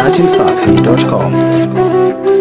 datimsafi.com.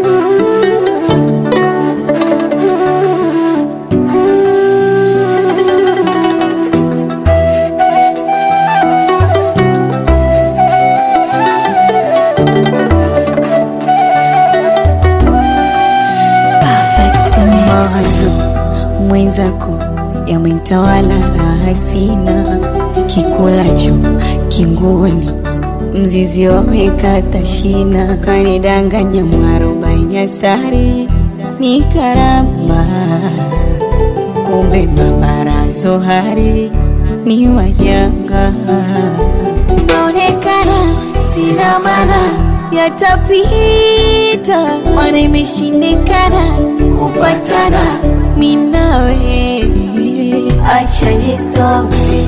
mawazo mwenzako yamenitawala, raha sina, kikulacho kingoni, mzizi wamekata shina, kanidanganya mwarobaini asari ni karama, kumbe mabarazo hari ni wajanga, naonekana sina maana yatapita, mana imeshindikana kupatana minawe, acha nisome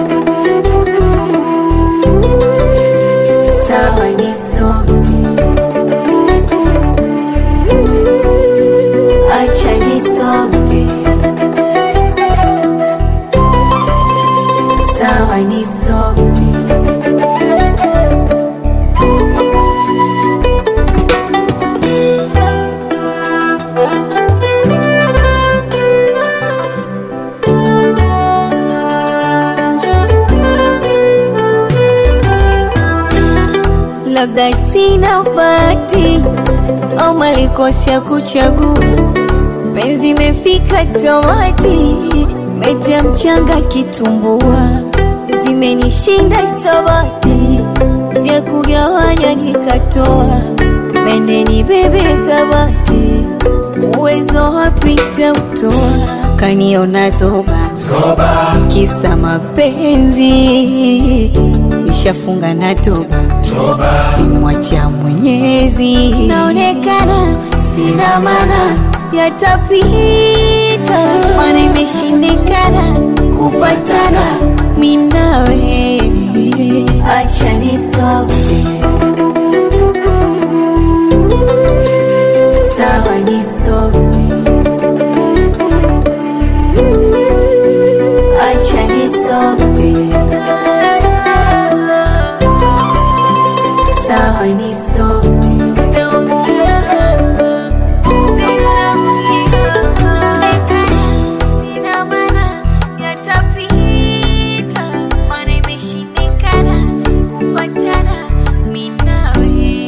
sawa, nisome acha nisome sawa, nisome labda sina bahati au malikosi ya kuchagua, penzi imefika tamati, metia mchanga kitumbua, zimenishinda isabati, vya kugawanya nikatoa, mende ni bebe kabati, uwezo wapita utoa, kaniona zoba kisa mapenzi, nishafunga na toba nimwacha Mwenyezi, naonekana sina maana, yatapita, mana imeshindikana kupatana minawe, acha nisome sawa, nisome acha nisome sawa, nisome Sina maana yatapita, mana imeshindikana kupatana mimi nawe.